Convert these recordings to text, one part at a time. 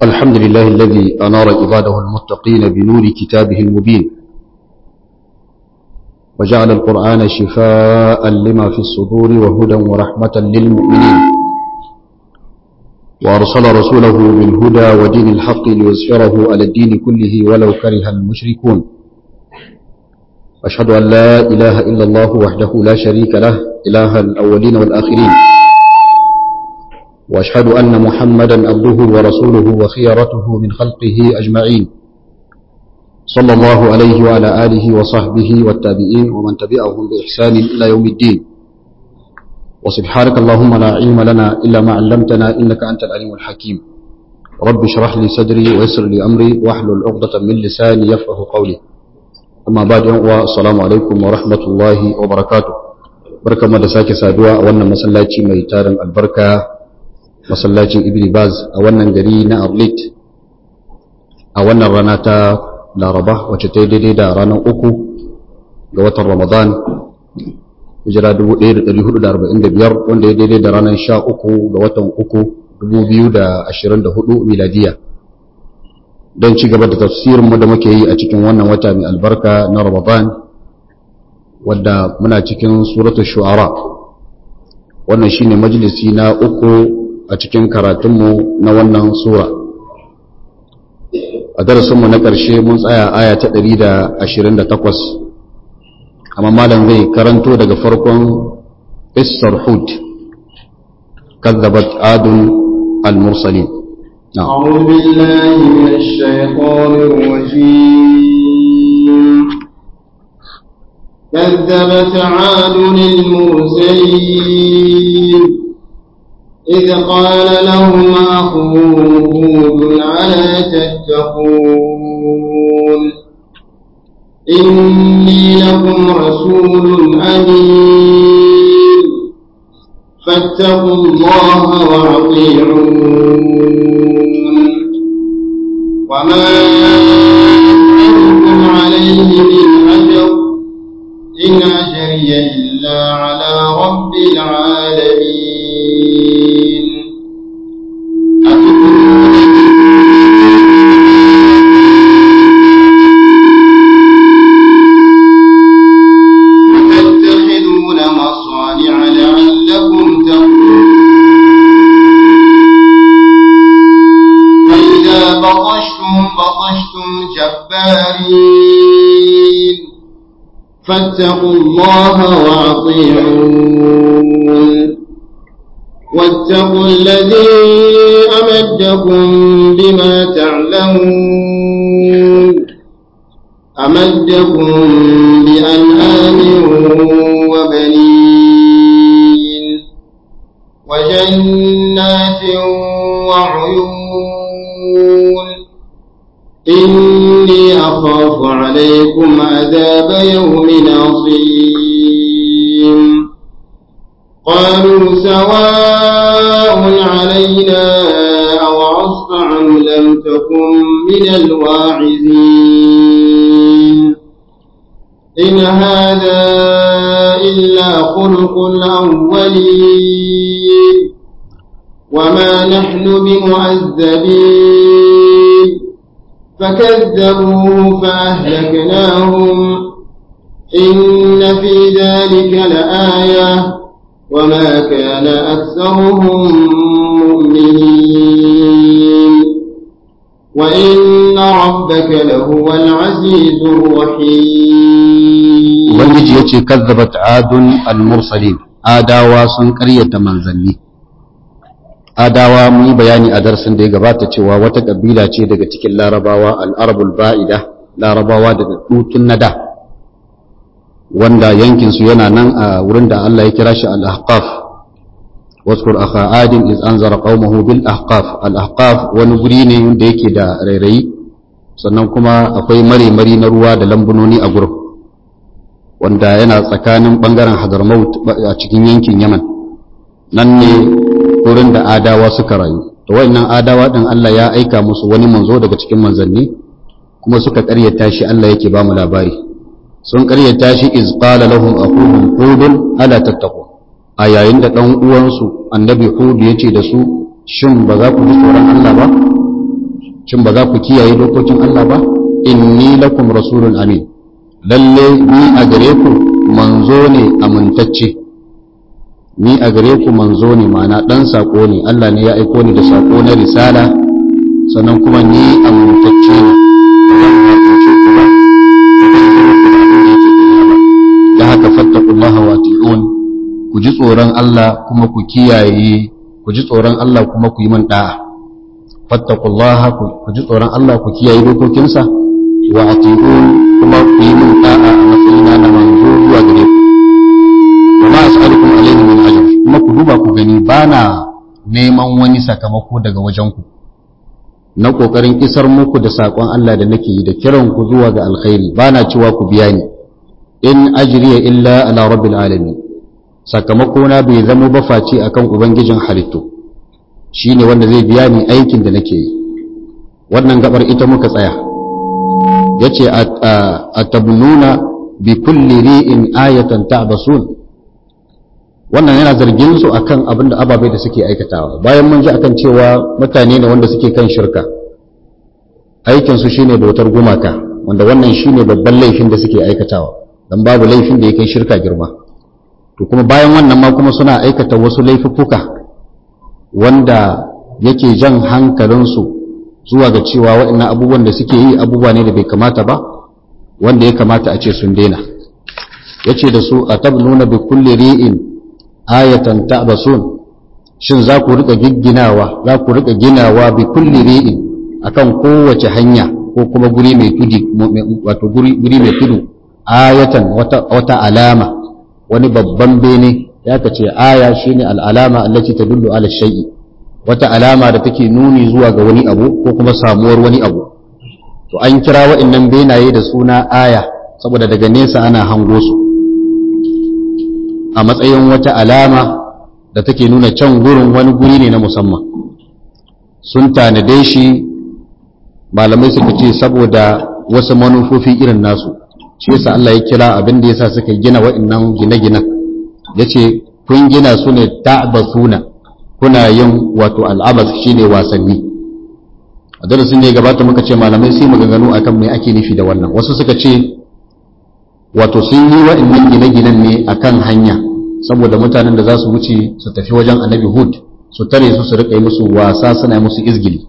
الحمد لله الذي أنار عباده المتقين بنور كتابه المبين وجعل القرآن شفاء لما في الصدور وهدى ورحمة للمؤمنين وأرسل رسوله بالهدى ودين الحق ليظهره على الدين كله ولو كره المشركون أشهد أن لا إله إلا الله وحده لا شريك له إله الأولين والآخرين وأشهد أن محمدا عبده ورسوله وخيرته من خلقه أجمعين صلى الله عليه وعلى آله وصحبه والتابعين ومن تبعهم بإحسان إلى يوم الدين وسبحانك اللهم لا علم لنا إلا ما علمتنا إنك أنت العليم الحكيم رب اشرح لي صدري ويسر لي أمري واحلل عقدة من لساني يفقه قولي أما بعد والسلام عليكم ورحمة الله وبركاته بركة مدساك سادوا أولنا مسلاتي ميتارن البركة masallacin ibn baz a wannan gari na arlit a wannan rana ta laraba wacce ta yi daidai da ranar uku ga watan ramadan hijira 1445 wanda ya daidai da ranar sha uku ga watan uku 2024 miladiya don ci gaba da tafsirinmu da muke yi a cikin wannan wata mai albarka na ramadan wadda muna cikin suratul shu'ara wannan shine majalisi na uku a cikin karatunmu na wannan sura a darasinmu na ƙarshe mun tsaya aya ta 128 amma malam zai karanto daga farkon isar hud kazzabat adun al-mursalin أعوذ بالله من الشيطان الرجيم كذبت عاد المرسلين إذ قال لهم أخوهم هود ألا تتقون إني لكم رسول أمين فاتقوا الله وأطيعون وما أسألكم عليه من أجر إن أجري إلا على رب العالمين وتتخذون مصانع لعلكم تخلدون وإذا بطشتم بطشتم جبارين فاتقوا الله وأطيعون واتقوا الذي أمدكم بما تعلمون أمدكم بأنعام وبنين وجنات وعيون إني أخاف عليكم عذاب يوم عظيم قالوا سواء علينا أوعظت أم لم تكن من الواعظين إن هذا إلا خلق الأولين وما نحن بمعذبين فكذبوه فأهلكناهم إن في ذلك لآية وما كان أكثرهم مؤمنين وإن ربك لهو العزيز الرحيم ubangiji ya ce kazzabat adun al-mursalin adawa sun karyata manzanni adawa mun yi bayani a darsin da ya gabata cewa wata kabila ce daga cikin larabawa al'arabul ba'ida larabawa daga dutun nada wanda yankinsu yana nan a wurin da Allah ya kira shi al-ahqaf waskur akha adin iz anzara qaumahu bil ahqaf al-ahqaf wani guri ne wanda yake da rairayi sannan kuma akwai mare-mari na ruwa da lambunoni a gurin wanda yana tsakanin bangaren hadramaut a cikin yankin yaman nan ne wurin da adawa suka rayu to wayannan adawa din Allah ya aika musu wani manzo daga cikin manzanni kuma suka karyata shi Allah yake ba mu labari sun karyata shi iz qala lahum aquhum hudun ala tattaqu a yayin da dan uwansu annabi hud yace da su shin ba za ku ji tsoron Allah ba shin ba za ku kiyaye dokokin Allah ba inni lakum rasulun amin lalle ni a gare ku manzo ne amintacce ni a gare ku manzo ne ma'ana dan sako ne Allah ne ya aiko ni da sako na risala sannan kuma ni amintacce ne da haka fattakullaha wa ti'un ku ji tsoron Allah kuma ku kiyaye ku ji tsoron Allah kuma ku yi min da'a fattakullaha ku ji tsoron Allah ku kiyaye dokokinsa wa ati'un kuma ku yi min da'a a matsayina na manzo zuwa gare ku wa ma as'alukum alayhi min ajr kuma ku duba ku gani bana neman wani sakamako daga wajen ku na kokarin isar muku da sakon Allah da nake yi da kiran ku zuwa ga alkhairi bana cewa ku biya ni in ajriya illa ala rabbil alamin sakamako na bai zama ba face akan ubangijin halittu shine wanda zai biya ni aikin da nake yi wannan gabar ita muka tsaya yace atabnuna bi kulli ri'in ayatan ta'basun wannan yana zargin su akan abin da ababai da suke aikatawa bayan mun ji akan cewa mutane ne wanda suke kan shirka aikin su shine bautar gumaka wanda wannan shine babban laifin da suke aikatawa dan babu laifin da ya kai shirka girma to kuma bayan wannan ma kuma suna aikata wasu laifuffuka wanda yake jan hankalinsu zuwa ga cewa waɗannan abubuwan da suke yi abubuwa ne da bai kamata ba wanda ya kamata a ce sun daina yace da su atabnuna bi kulli ri'in ayatan ta'basun shin za ku rika gigginawa za ku rika ginawa bi kulli ri'in akan kowace hanya ko kuma guri mai tudi wato guri mai tudu ayatan wata wata alama wani babban bene ya kace aya shine al'alama allati tadullu ala shay'i wata alama da take nuni zuwa ga wani abu ko kuma samuwar wani abu to an kira wa'annan benaye da suna aya saboda daga nesa ana hango su a matsayin wata alama da take nuna can gurin wani guri ne na musamman sun tanade shi malamai suka ce saboda wasu manufofi irin nasu shi yasa Allah ya kira abin da yasa suka gina wa'annan gine-ginen yace kun gina su ne ta'basuna kuna yin wato al'abas shine wasanni a darasin da ya gabata muka ce malamai sai maganganu akan me ake nufi da wannan wasu suka ce wato sun yi wa'annan gine-ginen ne akan hanya saboda mutanen da za su wuce su tafi wajen annabi hud su tare su su rika yi musu wasa suna yi musu izgili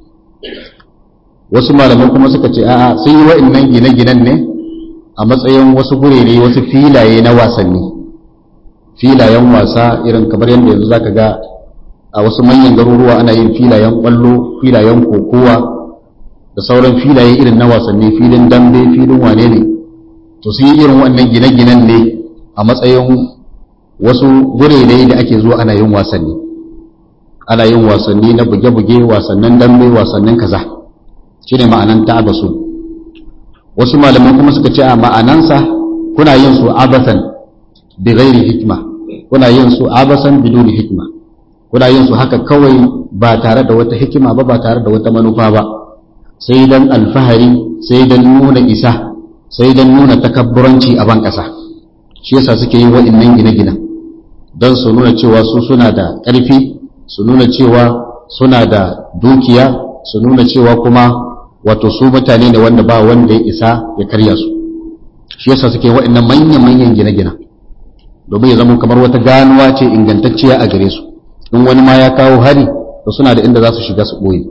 wasu malamai kuma suka ce a'a sun yi wa'annan gine-ginen ne a matsayin wasu gurere wasu filaye na wasanni filayen wasa irin kamar yadda yanzu zaka ga a wasu manyan garuruwa ana yin filayen kwallo filayen kokowa da sauran filaye irin na wasanni filin dambe filin wane ne to sun yi irin wannan gine-ginen ne a matsayin wasu gurere da ake zuwa ana yin wasanni ana yin wasanni na buge-buge wasannin dambe wasannin kaza shine ma'anan ta'abasu wasu malamai kuma suka ce a ma'anansa kuna yin su abasan bi ghairi hikma kuna yin su abasan biduni hikma kuna yin su haka kawai ba tare da wata hikima ba ba tare da wata manufa ba sai dan alfahari sai dan nuna isa sai dan nuna takabburanci a ban ƙasa shi yasa suke yin waɗannan gine-ginen don su nuna cewa su suna da ƙarfi su nuna cewa suna da dukiya su nuna cewa kuma wato su mutane ne wanda ba wanda ya isa ya karya su shi yasa suke waɗannan manyan-manyan gine-ginen domin ya zama kamar wata ganuwa ce ingantacciya a gare su in wani ma ya kawo hari to suna da inda za su shiga su ɓoye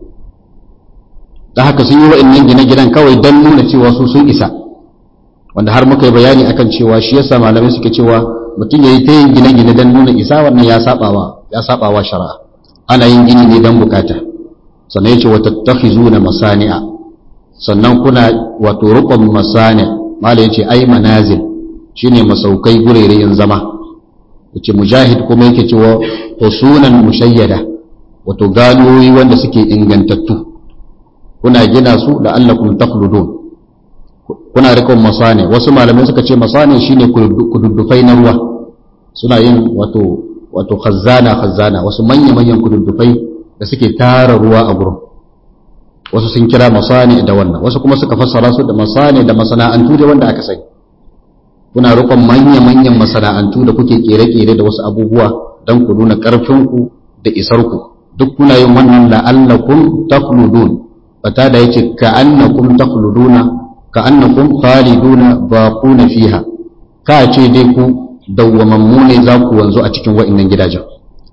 da haka sun yi wa'annan gine-ginen kawai don nuna cewa su sun isa wanda har muka yi bayani akan cewa shi yasa malamai suke cewa mutum ya yi ta yin gine-gine don nuna isa wannan ya sabawa ya sabawa shari'a ana yin gini ne don bukata sannan yace wata takhizuna masani'a sannan kuna wato rukun masani malai yace ai manazil shine masaukai gurerayen zama yace mujahid kuma yake cewa husunan mushayyada wato ganoyi wanda suke ingantattu kuna gina su da allakum takhludun kuna rikon masane wasu malamai suka ce masane shine kududdufai na ruwa suna yin wato wato khazzana khazzana wasu manya manyan kududdufai da suke tara ruwa a gurin wasu sun kira masane da wannan wasu kuma suka fassara su da masane da masana'antu da wanda aka sani kuna rikon manya manyan masana'antu da kuke kere-kere da wasu abubuwa don ku nuna ƙarfinku da isarku duk kuna yin wannan la'allakum takludun fata da yace ka annakum takhluduna ka annakum khaliduna baquna fiha ka ce dai ku dawwamammu ne za ku wanzu a cikin wa'annan gidajen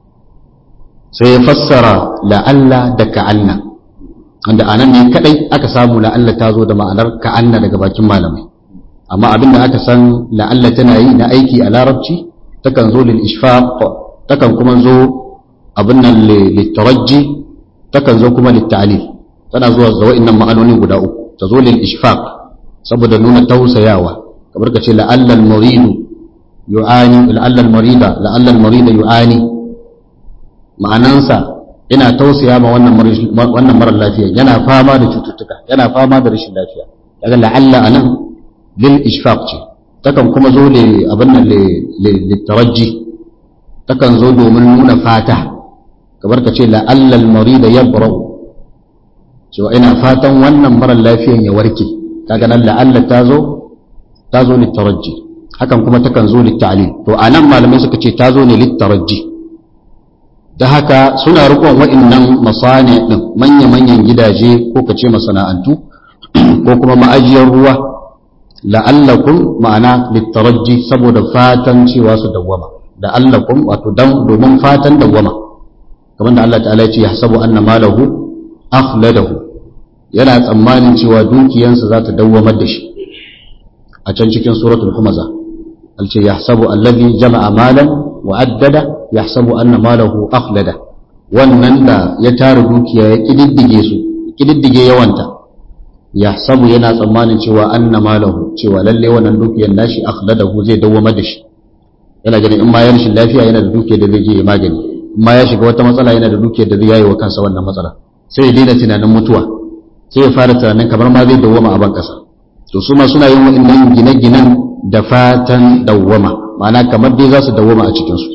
sai ya fassara la'alla da ka'anna wanda anan ne kadai aka samu la'alla ta zo da ma'anar ka'anna daga bakin malamai amma abin da aka san la'alla tana yi na aiki a larabci takan zo lil ishfaq takan kuma zo abin nan litarajji takan zo kuma litta'lil tana zuwa da wa'annan ma'anoni guda uku ta zo lil ishfaq saboda nuna tausayawa kamar ka ce la'alla al-muridu yu'ani la'alla al-marida la'alla al-marida yu'ani ma'anansa ina tausaya ma wannan wannan mara lafiya yana fama da cututtuka yana fama da rashin lafiya daga la'alla anan lil ishfaq ce takan kuma zo le abin nan le taraji takan zo domin nuna fata kamar ka ce la'alla al-marid yabra'u cewa ina fatan wannan mara lafiyan ya warke kaga nan la'alla ta zo ta zo le taraji hakan kuma takan zo le ta'lil to anan malamai suka ce ta zo ne le taraji da haka suna rikon wa'annan masane din manya-manyan gidaje ko kace masana'antu ko kuma ma'ajiyar ruwa la'allakum ma'ana littaraji saboda fatan cewa su dawwama da allakum wato dan domin fatan dawwama kamar da Allah ta'ala ya ce yahsabu anna malahu akhladahu yana tsammanin cewa dukiyansa za ta dawwamar da shi a can cikin suratul humaza alce yahsabu allazi jama'a malan wa addada yahsabu anna malahu akhlada wannan da ya tara dukiya ya kididdige su kididdige yawanta yahsabu yana tsammanin cewa anna malahu cewa lalle wannan dukiyar nashi akhladahu zai dawwama da shi yana ganin in ma ya rashin lafiya yana da dukiyar da zai je ya magani in ma ya shiga wata matsala yana da dukiyar da zai yayi wa kansa wannan matsala sai ya daina tunanin mutuwa sai ya fara tunanin kamar ma zai dawwama a ban kasa to su ma suna yin wa'annan gine-ginen da fatan dawwama ma'ana kamar dai za su dawwama a cikinsu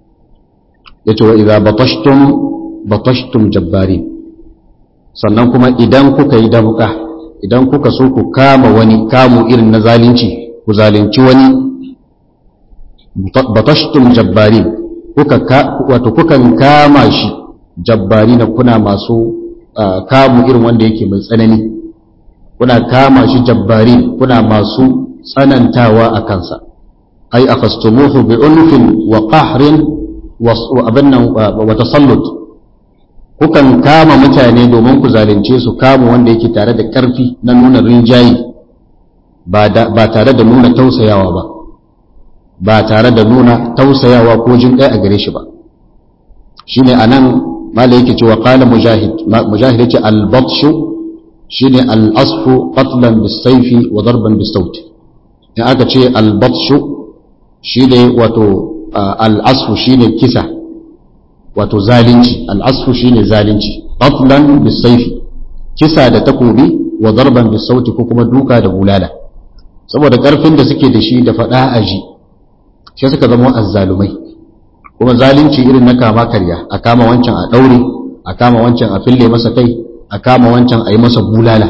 ya ce wa idza batashtum batashtum jabbarin sannan kuma idan kuka yi dabuka idan kuka so ku kama wani kamu irin na zalunci ku zalunci wani batashtum jabbarin kuka wato kukan kama shi jabbari na kuna masu kamu irin wanda yake mai tsanani kuna kama shi jabbari kuna masu tsanantawa a kansa ai akhastumuhu bi unfin wa qahrin wa abannan wa tasallut kukan kama mutane domin ku zalunce su kama wanda yake tare da ƙarfi na nuna rinjayi ba tare da nuna tausayawa ba ba tare da nuna tausayawa ko jin ɗaya a gare shi ba shine anan mala yake cewa qala mujahid mujahid yace al-batshu shine al-asfu qatlan bis-sayfi wa darban bis-sawt in aka ce al-batshu shine wato al-asfu shine kisa wato zalunci al-asfu shine zalunci qatlan bis-sayfi kisa da takobi wa darban bis-sawt ko kuma duka da bulala saboda karfin da suke da shi da fada aji sai suka zama azzalumai kuma zalunci irin na kama karya a kama wancan a daure a kama wancan a fille masa kai a kama wancan a yi masa bulala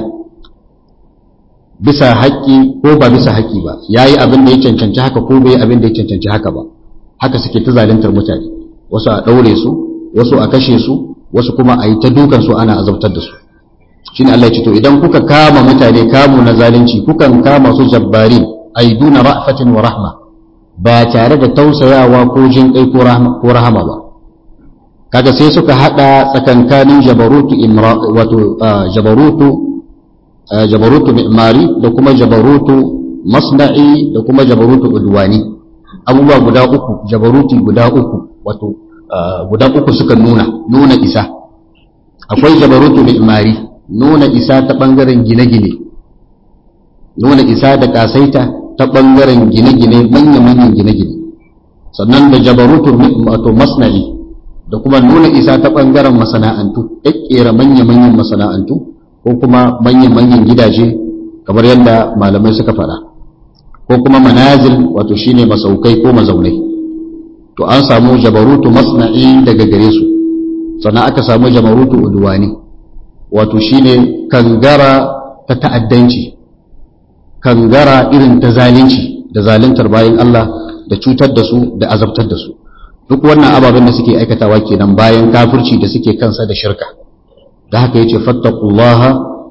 bisa haƙƙi ko ba bisa haƙƙi ba ya yi abin da ya cancanci haka ko bai abin da ya cancanci haka ba haka suke ta zaluntar mutane wasu a ɗaure su wasu a kashe su wasu kuma a yi ta dukan su ana azabtar da su shine Allah ya ce to idan kuka kama mutane kamu na zalunci kukan kama su jabbari aiduna ra'fatin wa rahma ba tare da tausayawa ko jin kai ko rahama ba kaga sai suka hada tsakankanin jabarutu imra wato jabarutu jabarutu mi'mari da kuma jabarutu masna'i da kuma jabarutu udwani abubuwa guda uku jabaruti guda uku wato guda uku suka nuna nuna isa akwai jabarutu mi'mari nuna isa ta bangaren gine-gine nuna isa da kasaita ta bangaren gine-gine manya-manyan gine-gine sannan da jabarutu wato masna'i da kuma nuna isa ta ɓangaren masana'antu ƙaƙƙera manya-manyan masana'antu ko kuma manyan-manyan gidaje kamar yadda malamai suka faɗa ko kuma manazil wato shine masaukai ko mazaunai to an samu jabarutu masna'i daga gare su sannan aka samu jabarutu udwani wato shine kangara ta ta'addanci kangara irin ta zalunci da zaluntar bayan Allah da cutar da su da azabtar da su duk wannan ababen da suke aikatawa kenan bayan kafirci da suke kansa da shirka da haka yace fattaqullaha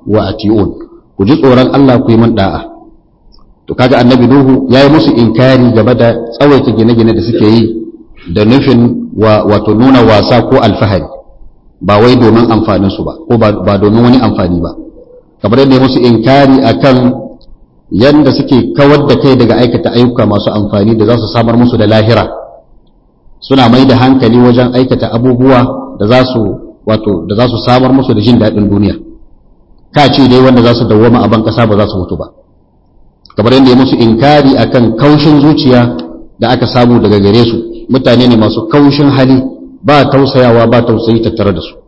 wa ati'un ku ji tsoron Allah ku yi min da'a to kaga annabi nuhu yayi musu inkari game da tsawaita gine-gine da suke yi da nufin wato nuna wasa ko alfahari ba wai domin amfanin su ba ko ba domin wani amfani ba kamar yadda musu inkari akan yanda suke kawar da kai daga aikata ayyuka masu amfani da za su samar musu da lahira suna mai da hankali wajen aikata abubuwa da za su wato da za su samar musu da jin daɗin duniya ka ce dai wanda za su dawwama a ban ƙasa ba za su mutu ba kamar yadda ya musu inkari akan kaushin zuciya da aka samu daga gare su mutane ne masu kaushin hali ba tausayawa ba tausayi tattare da su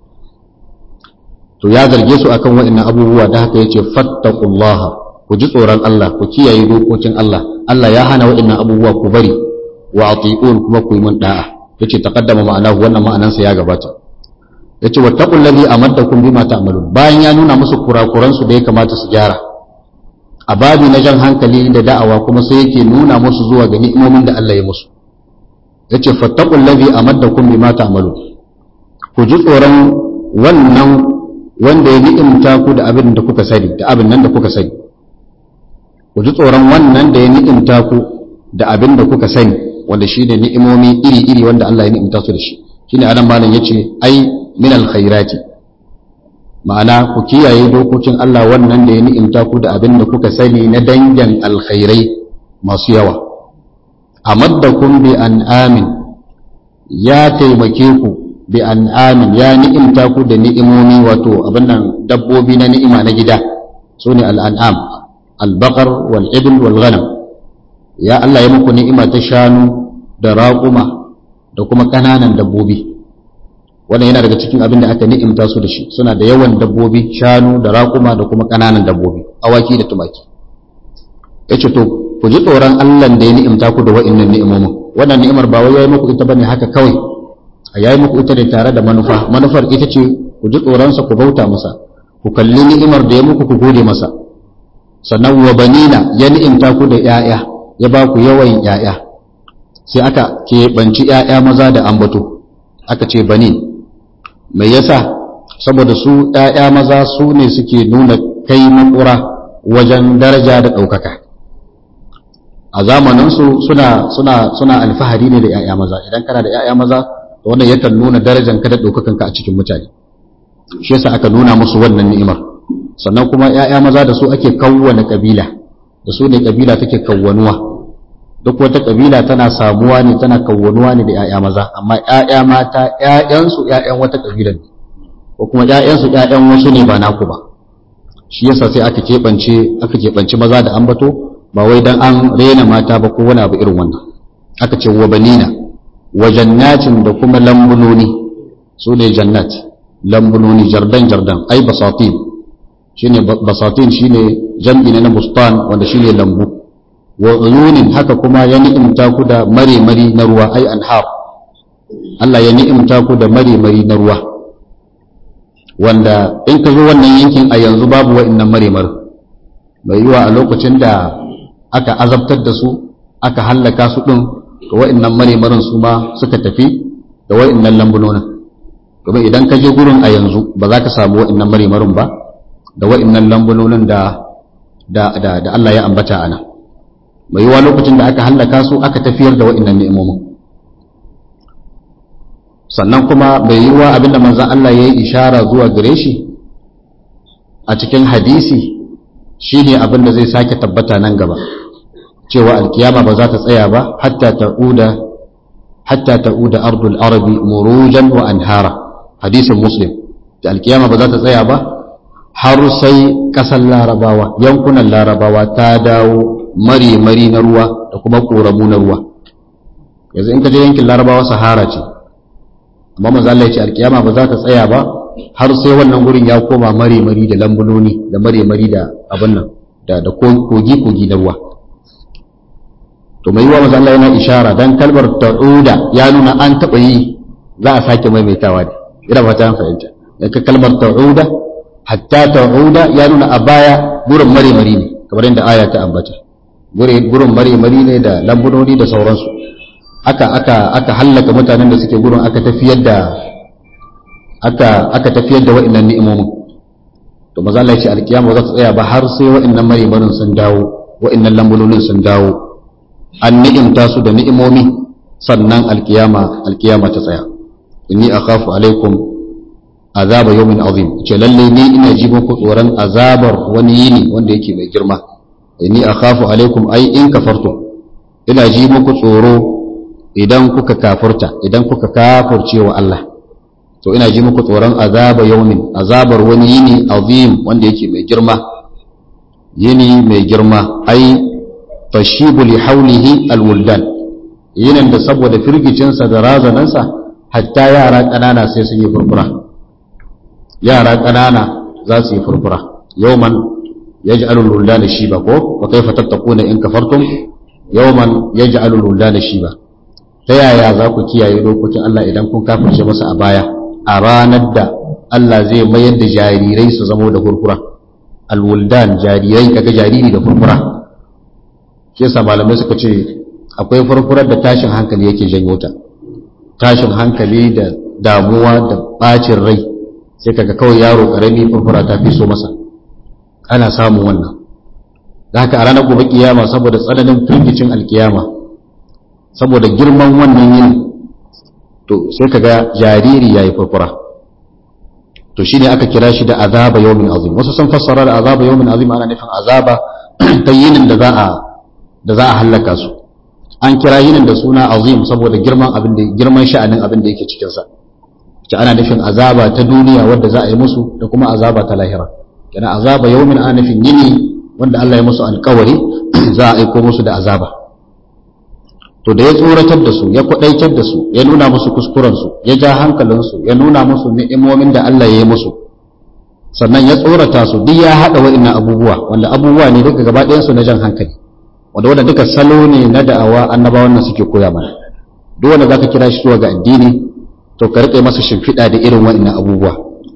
to ya zarge su akan waɗannan abubuwa da haka yace fattaqullaha ku ji tsoron Allah ku kiyaye dokokin Allah Allah ya hana waɗannan abubuwa ku bari wa ati'un kuma ku yi mun da'a yace taqaddama ma'anahu wannan ma'anansa ya gabata yace wattaqul ladhi amaddakum bima ta'malun bayan ya nuna musu kurakuran su da ya kamata su gyara a babi na jan hankali da da'awa kuma sai yake nuna musu zuwa ga ni'imomin da Allah ya musu yace fattaqul ladhi amaddakum bima ta'malun ku ji tsoron wannan wanda ya ni'imta ku da abin da kuka sani da abin nan da kuka sani ku ji tsoron wannan da ya ni'imta ku da abin da kuka sani wanda shine ni'imomi iri-iri wanda Allah ya ni'imta su da shi shine anan malam yace ai min alkhairati ma'ana ku kiyaye dokokin Allah wannan da ya ni'imta ku da abin da kuka sani na dangin alkhairai masu yawa amaddakum bi an'amin ya taimake ku bi an'amin ya ni'imta ku da ni'imomi wato abin nan dabbobi na ni'ima na gida sune al'an'am al-baqar wal ibl wal ghanam ya Allah ya muku ni'ima ta shanu da raƙuma da kuma ƙananan dabbobi wannan yana daga cikin abin da aka ni'imta su da shi suna da yawan dabbobi shanu da raƙuma da kuma ƙananan dabbobi awaki da tumaki yace to ku ji tsoron Allah da ya ni'imta ku da wa'annan ni'imomin wannan ni'imar ba wai yayi muku ita bane haka kawai a yayi muku ita da tare da manufa manufar ita ce ku ji tsoron sa ku bauta masa ku kalli ni'imar da ya muku ku gode masa sannan wa banina ya ni'imta ku da 'ya'ya ya ba ku yawan 'ya'ya sai aka keɓanci 'ya'ya maza da ambato aka ce bani mai yasa saboda su 'ya'ya maza su ne suke nuna kai makura wajen daraja da ɗaukaka a zamaninsu suna suna suna alfahari ne da 'ya'ya maza idan kana da 'ya'ya maza to wannan yakan nuna darajan ka da ɗaukakanka a cikin mutane shi yasa aka nuna musu wannan ni'imar sannan kuma 'ya'ya maza da su ake kawwana kabila da su ne kabila take kawwanuwa duk wata kabila tana samuwa ne tana kawwanuwa ne da 'ya'ya maza amma 'ya'ya mata 'ya'yansu 'ya'yan wata kabila ne ko kuma 'ya'yansu 'ya'yan wasu ne ba naku ba shi yasa sai aka keɓance aka keɓance maza da ambato ba wai dan an rena mata ba ko wani abu irin wannan aka ce wa banina wa jannatin da kuma lambunoni su ne jannat lambunoni jardan jardan ai basatin shine basatin shine jam'i na bustan wanda shine lambu wa uyunin haka kuma ya ni'imta ku da mare-mari na ruwa ai anhar Allah ya ni'imta ku da mare-mari na ruwa wanda in ka zo wannan yankin a yanzu babu wa'annan mare-mari mai yiwa a lokacin da aka azabtar da su aka hallaka su din ga wa'annan mare-marin su ma suka tafi da wa'annan lambunonin domin idan ka je gurin a yanzu ba za ka samu wa'annan mare-marin ba da wa'annan lambunonin da da da Allah ya ambata ana mai yiwa lokacin da aka hallaka su aka tafiyar da wa'annan ni'imomin sannan kuma mai yiwa abinda manzon Allah ya yi ishara zuwa gare shi a cikin hadisi shine abin da zai sake tabbata nan gaba cewa alkiyama ba za ta tsaya ba hatta ta'uda hatta ta'uda ardul arabi murujan wa anhara hadisin muslim da alkiyama ba za ta tsaya ba har sai ƙasar larabawa yankunan larabawa ta dawo mari-mari na ruwa da kuma ƙoramu na ruwa yanzu in ka je yankin larabawa sahara ce amma maza Allah ya ce alkiyama ba za ta tsaya ba har sai wannan gurin ya koma mari-mari da lambunoni da mari-mari da abin nan da da kogi-kogi na ruwa to mai yiwa maza Allah yana ishara dan kalmar ta'uda ya nuna an taɓa yi za a sake maimaitawa ne ina ba ta fahimta yanka kalmar ta'uda hatta ta'uda ya nuna a baya gurin mare-mari ne kamar yadda aya ta ambata gurin mare-mari ne da lambunoni da sauransu aka aka aka hallaka mutanen da suke gurin aka tafiyar da aka aka tafiyar da wa'annan ni'imomin to maza Allah ya ce alkiyama za ta tsaya ba har sai wa'annan marimarin sun dawo wa'annan lambulolin sun dawo an ni'imta su da ni'imomi sannan alkiyama alkiyama ta tsaya inni akhafu alaikum azaba yawmin azim ce lalle ni ina ji muku tsoron azabar wani yini wanda yake mai girma inni akhafu alaikum ai in kafartum ina ji muku tsoro idan kuka kafurta idan kuka kafurce wa Allah to ina ji muku tsoron azaba yawmin azabar wani yini azim wanda yake mai girma yini mai girma ai tashibu li haulihi alwuldan yinin da saboda firgicinsa da razanansa hatta yara ƙanana sai sun yi furfura yara ƙanana za su yi furfura yawman yaj'alu al-wuldana shiba ko wa kayfa tattaquna in kafartum yawman yaj'alu al-wuldana shiba ta yaya za ku kiyaye dokokin Allah idan kun kafirce masa a baya a ranar da Allah zai mayar da jarirai su zamo da furfura al-wuldan jarirai kaga jariri da furfura shi yasa malamai suka ce akwai furfurar da tashin hankali yake janyo ta tashin hankali da damuwa da bacin rai sai kaga kawai yaro karami furfura ta fi so masa ana samun wannan da haka a ranar gobe kiyama saboda tsananin firgicin alkiyama saboda girman wannan yin to sai kaga jariri yayi furfura to shine aka kira shi da azaba yawmin azim wasu sun fassara da azaba yawmin azim ana nufin azaba ta yinin da za a da za a hallaka su an kira yinin da suna azim saboda girman abin da girman sha'anin abin da yake cikin sa ta ana nufin azaba ta duniya wadda za a yi musu da kuma azaba ta lahira kana azaba yawmin ana nufin yini wanda Allah ya musu alƙawari za a aiko musu da azaba to da ya tsoratar da su ya kwadaitar da su ya nuna musu kuskuren su ya ja hankalin su ya nuna musu ni'imomin da Allah ya yi musu sannan ya tsorata su duk ya hada wa'annan abubuwa wanda abubuwa ne duka gaba ɗayan su na jan hankali wanda wanda duka salo ne na da'awa annabawan nan suke koya mana duk wanda zaka kira shi zuwa ga addini to ka rike masa shimfiɗa da irin wa'annan abubuwa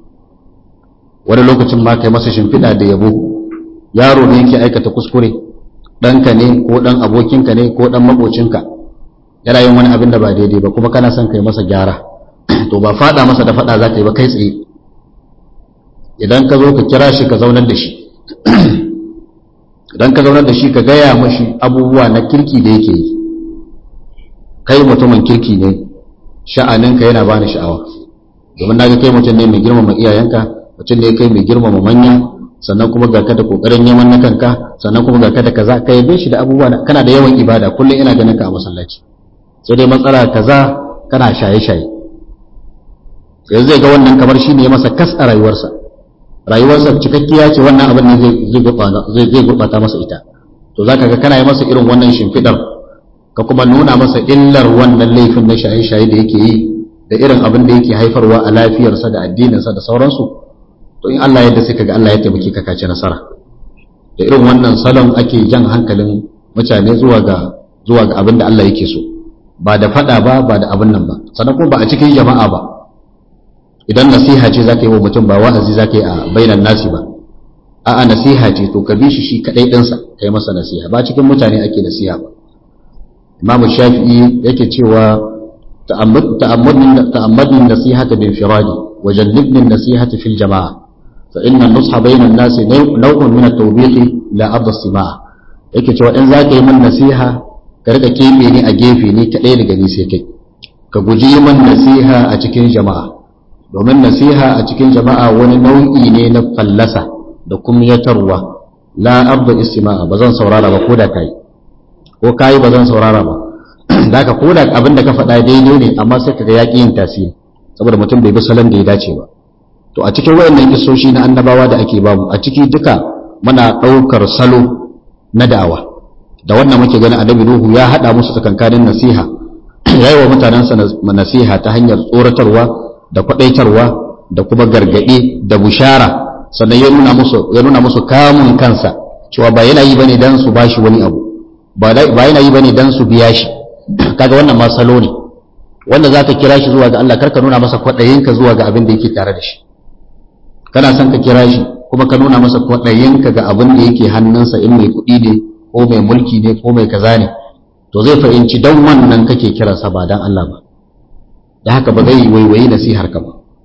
wani lokacin ma kai masa shimfiɗa da yabo yaro ne yake aikata kuskure ɗanka ne ko ɗan abokinka ne ko ɗan maƙocinka yana yin wani abin da ba daidai ba kuma kana son kai masa gyara to ba faɗa masa da faɗa za ka yi ba kai tsaye idan ka zo ka kira shi ka zaunar da shi idan ka zaunar da shi ka gaya mashi abubuwa na kirki da yake yi kai mutumin kirki ne sha'aninka yana bani sha'awa domin na ga kai mutum ne mai girmama iyayenka mutum ne kai mai girmama manya sannan kuma ga ka da kokarin neman na kanka sannan kuma ga ka da kaza ka yabe shi da abubuwa kana da yawan ibada kullum ina ganin ka a masallaci sai dai matsala kaza kana shaye-shaye yanzu zai ga wannan kamar shi ne masa kas a rayuwarsa rayuwarsa cikakkiya ce wannan abin ne zai zai gurɓata masa ita to zaka ga kana yi masa irin wannan shimfiɗar ka kuma nuna masa illar wannan laifin na shaye-shaye da yake yi da irin abin da yake haifarwa a lafiyarsa da addininsa da sauransu to in Allah yadda sai kaga Allah ya taimake ka kace nasara da irin wannan salon ake jan hankalin mutane zuwa ga zuwa ga abin da Allah yake so ba da fada ba ba da abin nan ba sannan kuma ba a cikin jama'a ba idan nasiha ce zaka yi wa mutum ba wa'azi zaka yi a bainan nasi ba a'a nasiha ce to ka bi shi shi kadai ɗinsa kai masa nasiha ba cikin mutane ake nasiha ba imamu shafi'i yake cewa ta'ammadni nasihata bin firadi wa jannibni nasihata fil jama'a fa inna nusha bainan nasi naw'un min at-tawbiq la adda simaa yake cewa in zaka yi min nasiha ka rika kebe ni a gefe ni kadai daga ni sai kai ka guji yi min nasiha a cikin jama'a domin nasiha a cikin jama'a wani nau'i ne na fallasa da kumyatarwa la abda istima'a ba zan saurara ba ko da kai ko kai ba zan saurara ba zaka ko da abin da ka faɗa daidai ne amma sai kaga yaƙi yin tasiri saboda mutum bai bi salon da ya dace ba to a cikin wayannan kisoshi na annabawa da ake bamu a ciki duka muna ɗaukar salo na da'awa da wannan muke ganin annabi Nuhu ya haɗa musu tsakankanin nasiha yayi wa mutanensa nasiha ta hanyar tsoratarwa da kwadaitarwa da kuma gargaɗi da bushara sannan ya nuna musu ya nuna musu kamun kansa cewa ba yana yi bane dan su bashi wani abu ba yana yi bane dan su biya shi kaga wannan ma salo ne wanda zaka kira shi zuwa ga Allah karka nuna masa kwadayinka zuwa ga abin da yake tare da shi kana son ka kira shi kuma ka nuna masa kwadayinka ga abin da yake hannunsa in mai kuɗi ne ko mai mulki ne ko mai kaza ne to zai fahimci dan wannan kake kiransa ba dan Allah ba da haka ba zai waiwayi nasihar ka ba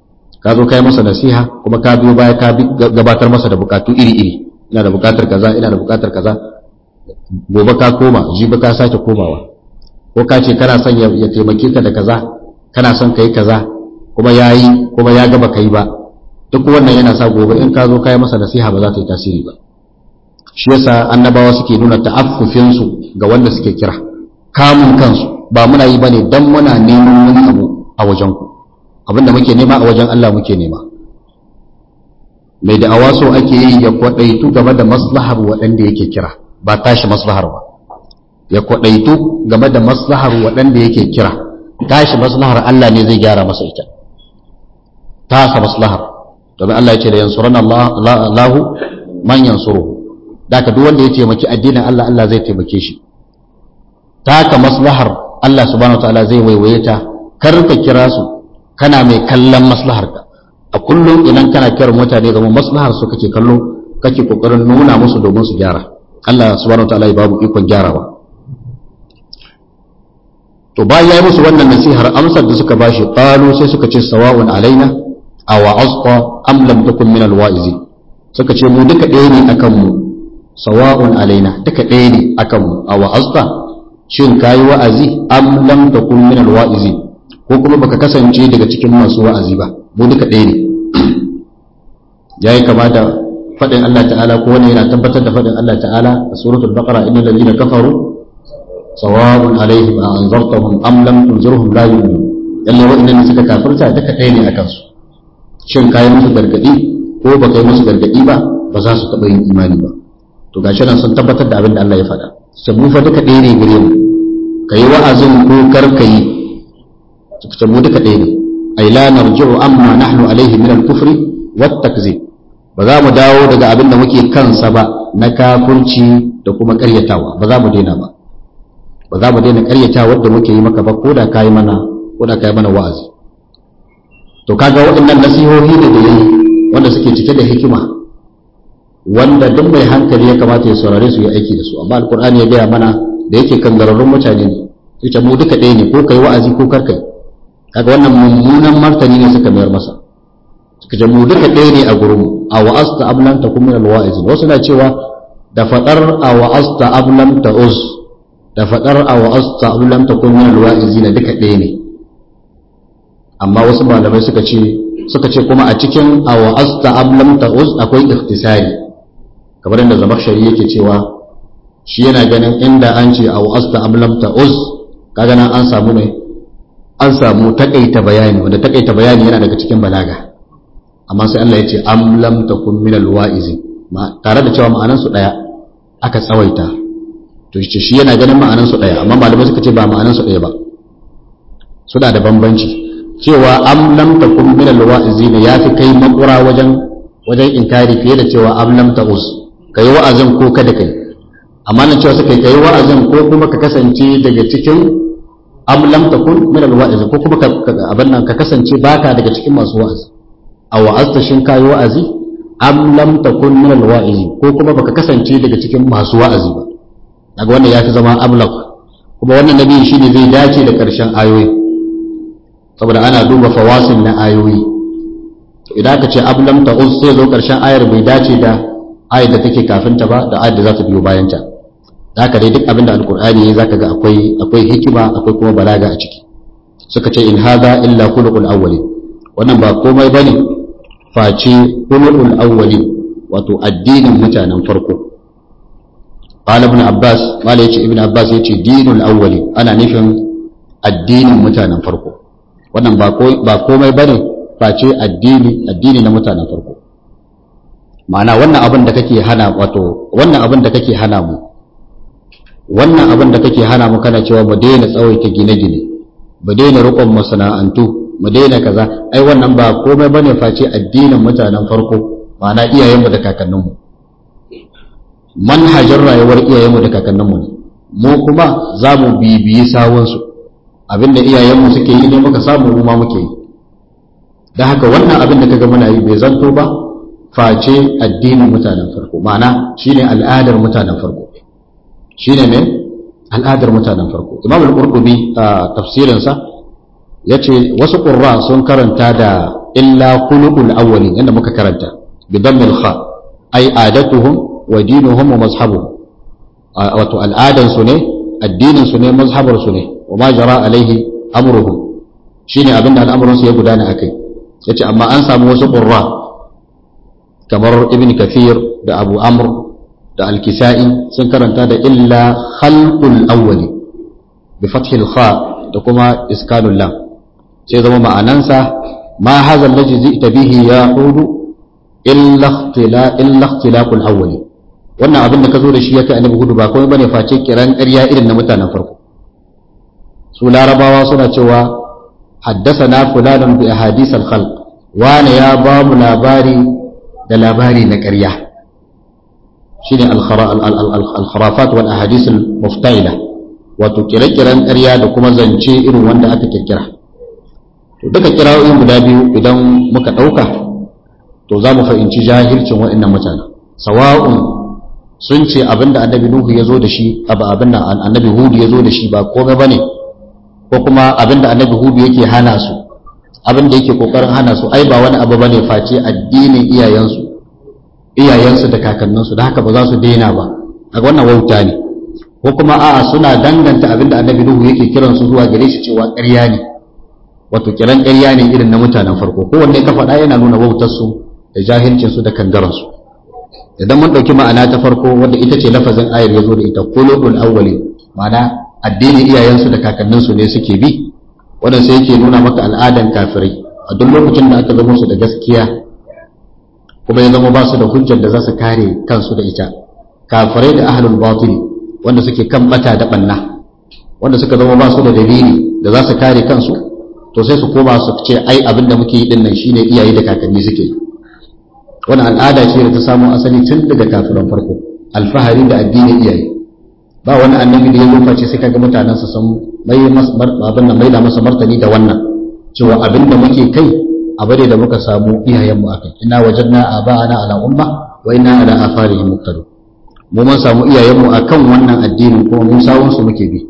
ka zo kai masa nasiha kuma ka biyo baya ka gabatar masa da bukatu iri-iri ina da bukatar kaza ina da bukatar kaza gobe ka koma jibi ka sake komawa ko ka ce kana son ya taimake ka da kaza kana son ka yi kaza kuma ya yi kuma ya gaba ka yi ba duk wannan yana sa gobe in ka zo ka yi masa nasiha ba za ta yi tasiri ba shi yasa annabawa suke nuna ta'affufinsu ga wanda suke kira kamun kansu ba muna yi bane dan muna neman wani abu a wajen ku abinda muke nema a wajen Allah muke nema mai da awaso ake yi ya kwadaitu game da maslahar waɗanda yake kira ba tashi maslahar ba ya kwadaitu game da maslahar waɗanda yake kira tashi maslahar Allah ne zai gyara masa ita tasa maslahar domin Allah ya ce da yansuran Allahu man yansuru da ka duk wanda ya taimaki addinin Allah Allah zai taimake shi taka maslahar Allah subhanahu wataala zai waiwaye ta kar ka kira su kana mai kallon maslahar ka a kullum idan kana kiran mutane zama maslahar su kake kallo kake kokarin nuna musu domin su gyara Allah subhanahu wataala ya babu ikon gyarawa to bayan ya yi musu wannan nasihar amsar da suka bashi qalu sai suka ce sawa'un alaina aw asqa am lam takun min alwa'izi suka ce mu duka ɗaya ne akan mu sawa'un alaina duka ɗaya ne akan mu aw asqa shin kayi wa'azi am lam takun min alwa'izi ko kuma baka kasance daga cikin masu wa'azi ba mu duka ɗaya ne yayi kama da faɗin Allah ta'ala ko wani yana tabbatar da faɗin Allah ta'ala a suratul baqara innal ladina kafaru sawa'un alaihim a anzartahum am lam tunzirhum la yu'minun lalle wa'annan suka kafirta duka ɗaya ne akan su shin kai musu gargadi ko ba kai musu gargadi ba ba za su taɓa yin imani ba to gashi nan sun tabbatar da abin da Allah ya faɗa sai mu fa duka ɗaya ne gare mu kai wa'azin ko kar kai suka mu duka ɗaya ne ay la narji'u amma nahnu alaihi min al-kufri wat takzib ba za mu dawo daga abin da muke kansa ba na kafurci da kuma ƙaryatawa ba za mu daina ba ba za mu daina karyata wadda muke yi maka ba ko da kai mana ko da kai mana wa'azi to kaga waɗannan nasihohi da da yayi wanda suke cike da hikima wanda duk mai hankali ya kamata ya saurare su ya aiki da su amma alqur'ani ya gaya mana da yake kangararrun mutane ne yace mu duka ɗaya ne ko kai wa'azi ko kar kai kaga wannan mummunan martani ne suka mayar masa suka ce mu duka ɗaya ne a gurin mu a wa'asta ablan takum min alwa'izin wasu na cewa da fadar a wa'asta ablan ta'uz da faɗar a wa'asta abu lam takun min alwa'izi na duka ɗaya ne amma wasu malamai suka ce suka ce kuma a cikin a wa'asta abu lam ta'uz akwai ikhtisari kamar yadda zamakshari yake cewa shi yana ganin inda an ce a wa'asta abu lam ta'uz kaga nan an samu ne an samu takaita bayani wanda takaita bayani yana daga cikin balaga amma sai Allah ya ce am lam takun min alwa'izi tare da cewa ma'anan su daya aka tsawaita to shi yana ganin ma'anansu ɗaya amma malamai suka ce ba ma'anansu ɗaya ba suna da bambanci cewa am lam takun min alwa'izi ne yafi kai makura wajen wajen inkari fiye da cewa am lam ta'uz kai wa'azin ko kada kai amma nan cewa suka kai wa'azin ko kuma ka kasance daga cikin am lam takun min alwa'izi ko kuma abin nan ka kasance baka daga cikin masu wa'azi a wa'azta shin kai wa'azi am lam takun min alwa'izi ko kuma baka kasance daga cikin masu wa'azi ba daga wannan ya fi zama ablaq kuma wannan nabi shi ne zai dace da ƙarshen ayoyi saboda ana duba fawasin na ayoyi to idan aka ce ablam ta uz sai zo ƙarshen ayar bai dace da ayar da take kafin ta ba da ayar da za ta biyo bayan ta haka dai duk abin da alqur'ani yayi zaka ga akwai akwai hikima akwai kuma balaga a ciki suka ce in hadha illa khuluqul awwalin wannan ba komai bane face khuluqul awwalin wato addinin mutanen farko قال ابن عباس قال يجي ابن عباس يجي دين الأولي أنا نفهم الدين متانا فرقو wannan ba komai ba ne face addini addini na mutanen farko ma'ana wannan abin da kake hana wato wannan abin da kake hana mu wannan abin da kake hana mu kana cewa mu daina tsawaita gine-gine mu daina rukun masana'antu mu daina kaza ai wannan ba komai bane face addinin mutanen farko ma'ana iyayenmu da kakanninmu manhajar rayuwar iyayenmu da kakanninmu ne mu kuma za mu bibiyi sawunsu abinda iyayenmu suke yi ne muka samu mu ma muke yi da haka wannan abin da kaga muna yi bai zanto ba face addinin mutanen farko ma'ana shine al'adar mutanen farko shine ne al'adar mutanen farko imam al-qurtubi a tafsirinsa yace wasu qurra sun karanta da illa khuluqul awwalin yanda muka karanta bi dammil kha ay adatuhum wa dinuhum wa mazhabuhum wato al'adan su ne addinin su ne mazhabar su ne wa ma jara alaihi amruhum shine abinda al'amuran su ya gudana akai yace amma an samu wasu qurra kamar ibn kathir da abu amr da al-kisa'i sun karanta da illa khalqul awwali bi fathil kha da kuma iskanul lam sai zama ma'anansa ma hadha allazi ji'ta bihi ya hudu illa ikhtila illa ikhtilaqul awwali wannan abin da ka zo da shi ya kai annabi hudu ba komai bane face kiran ƙarya irin na mutanen farko su larabawa suna cewa haddasana fulanun bi ahadith al-khalq wani ya ba mu labari da labari na ƙarya shine al-kharafat wal ahadith al-muftaila wato kire-kiren ƙarya da kuma zance irin wanda aka kirkira to duka kira'o'in guda biyu idan muka ɗauka to za mu fahimci jahilcin waɗannan mutane sawa'un sun ce abinda annabi nuhu ya zo da shi abin da annabi hudu ya zo da shi ba komai bane ko kuma abinda annabi hudu yake hana su abinda yake kokarin hana su ai ba wani abu bane face addinin iyayensu iyayensu da kakanninsu da haka ba za su daina ba a wannan wauta ne ko kuma a'a suna danganta abinda annabi nuhu yake kiran su zuwa gare shi cewa ƙarya ne wato kiran ƙarya ne irin na mutanen farko kowanne ka faɗa yana nuna wautar su da jahilcin su da kangaran su idan mun ɗauki ma'ana ta farko wadda ita ce lafazin ayar ya zo da ita kulubul awwali ma'ana addinin iyayensu da kakanninsu ne suke bi wannan sai yake nuna maka al'adan kafirai a duk lokacin da aka zama su da gaskiya kuma ya zama ba su da hujjar da za su kare kansu da ita kafirai da ahlul batil wanda suke kan bata da banna wanda suka zama ba su da dalili da za su kare kansu to sai su koma su ce ai abin da muke yi din nan shine iyaye da kakanni suke yi wannan al'ada ce da ta samo asali tun daga kafiran farko alfahari da addinin iyaye ba wani annabi da ya zo face sai kaga mutanen su sun mai abin nan mai da masa martani da wannan cewa abin da muke kai abu ne da muka samu iyayen mu akai ina wajadna aba'ana ala umma wa inna ala atharihim muqtadun mu mun samu iyayen mu akan wannan addinin kuma mun sawun su muke bi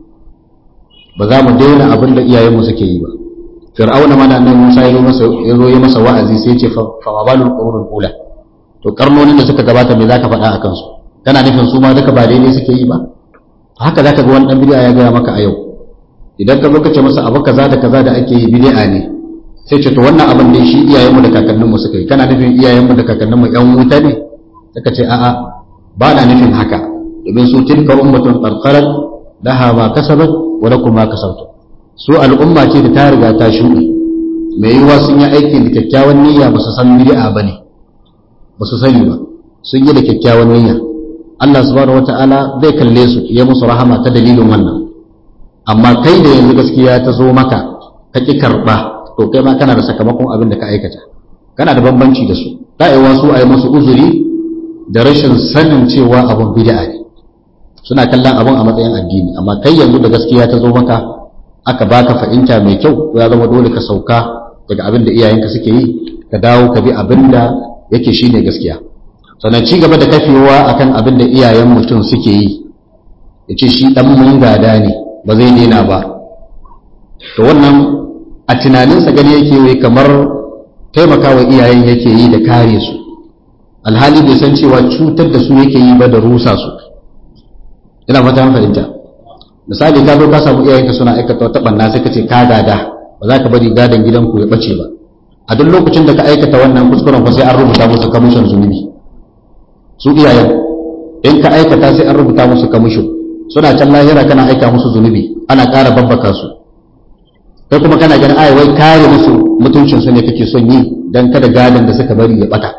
ba za mu daina abin da iyayen mu suke yi ba fir'auna mana nan Musa ya masa ya zo ya masa wa'azi sai ya ce fa wabalul qurunul ula to karnonin da suka gabata me zaka faɗa akan su kana nufin su ma duka ba daidai suke yi ba haka zaka ga wani dan bid'a ya gaya maka a yau idan ka zo ka ce masa abu kaza da kaza da ake yi bid'a ne sai ce to wannan abin ne shi iyayenmu da kakanninmu suka yi kana nufin iyayenmu da kakanninmu yan wuta ne suka ce a'a ba na nufin haka domin su tilka ummatun qarqarat laha ma kasabat wa lakum ma kasabtum su al'umma ce da ta riga ta shuɗe mai yiwuwa sun yi aikin da kyakkyawan niyya ba su san bid'a ba ne ba su sani ba sun yi da kyakkyawan niyya Allah subhanahu wata'ala zai kalle su ya musu rahama ta dalilin wannan amma kai da yanzu gaskiya ta zo maka ka ki karɓa to kai ma kana da sakamakon abin da ka aikata kana da bambanci da su da'iwa su a yi musu uzuri da rashin sanin cewa abun bid'a ne suna kallon abun a matsayin addini amma kai yanzu da gaskiya ta zo maka aka baka fahimta mai kyau ya zama dole ka sauka daga abin da iyayenka suke yi ka dawo ka bi abin da yake shine gaskiya sannan ci gaba da kafewa akan abin da iyayen mutum suke yi ya ce shi dan mun gada ne ba zai daina ba to wannan a tunaninsa gani yake wai kamar taimakawa iyayen yake yi da kare su alhali bai san cewa cutar da su yake yi ba da rusa su ina fata fahimta misali ka zo ka samu iyayenka suna aikata wata banna sai ka ce ka gada ba za ka bari gadon gidanku ya bace ba a duk lokacin da ka aikata wannan kuskuren fa sai an rubuta musu kamishin zunubi su iyayen in ka aikata sai an rubuta musu kamishin suna can lahira kana aika musu zunubi ana ƙara babbaka su kai kuma kana ganin ai wai kare musu mutuncin su ne kake son yi dan kada gadon da suka bari ya bata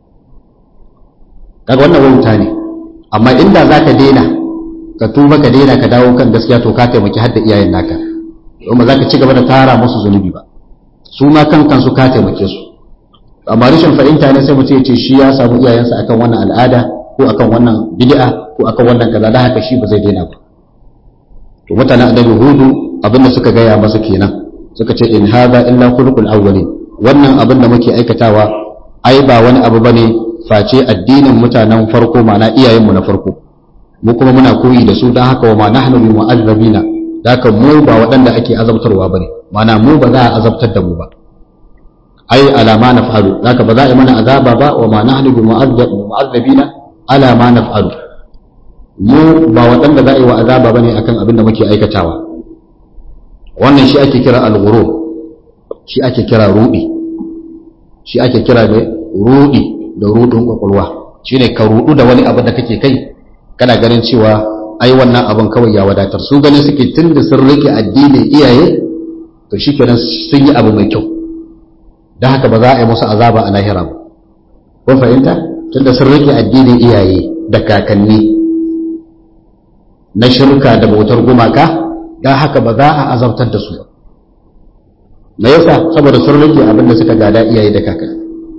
kaga wannan wauta ne amma inda zaka daina ka tuba ka daina ka dawo kan gaskiya to ka taimaki har da iyayen naka don ba za ka ci gaba da tara musu zunubi ba su ma kan kansu ka taimake su amma rashin fahimta ne sai mutum ya ce shi ya samu iyayensa akan wannan al'ada ko akan wannan bid'a ko akan wannan kaza da haka shi ba zai daina ba to mutanen annabi hudu abinda suka gaya masa kenan suka ce in hadha illa khuluqul awwalin wannan abin da muke aikatawa ai ba wani abu bane face addinin mutanen farko ma'ana iyayenmu na farko mu kuma muna koyi da su don haka wa ma nahnu bi mu'azzabina da haka mu ba waɗanda ake azabtarwa bane ma'ana mu ba za a azabtar da mu ba ai ala ma naf'alu zaka ba za a yi mana azaba ba wa ma nahnu bi mu'azzabina ala ma naf'alu mu ba waɗanda za a yi wa azaba bane akan abin da muke aikatawa wannan shi ake kira al-ghurur shi ake kira rudi shi ake kira ne rudi da rudin kwakwalwa shine ka rudu da wani abu da kake kai kana ganin cewa ai wannan abin kawai ya wadatar su ganin suke tunda sun rike addinin iyaye to shikenan sun yi abu mai kyau don haka ba za a yi musu azaba a lahira ba kun fahimta tunda sun rike addinin iyaye da kakanni na shirka da bautar gumaka don haka ba za a azabtar da su ba me yasa saboda sun rike abin da suka gada iyaye da kakanni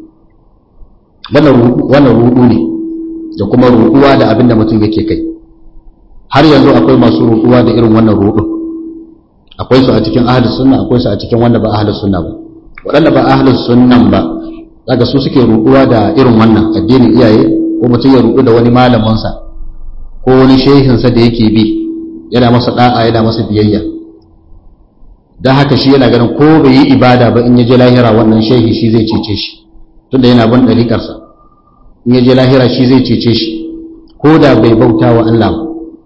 wannan rudu ne da kuma ruduwa da abin da mutum yake kai har yanzu akwai masu ruduwa da irin wannan rudu akwai su a cikin ahlus sunna akwai su a cikin wanda ba ahlus sunna ba waɗanda ba ahlus sunnan ba daga su suke ruduwa da irin wannan addinin iyaye ko mutum ya rudu da wani malaminsa ko wani shehinsa da yake bi yana masa da'a yana masa biyayya don haka shi yana ganin ko bai yi ibada ba in ya je lahira wannan shehi shi zai cece shi tunda yana bin ɗariƙarsa in ya je lahira shi zai cece shi ko da bai bauta wa Allah ba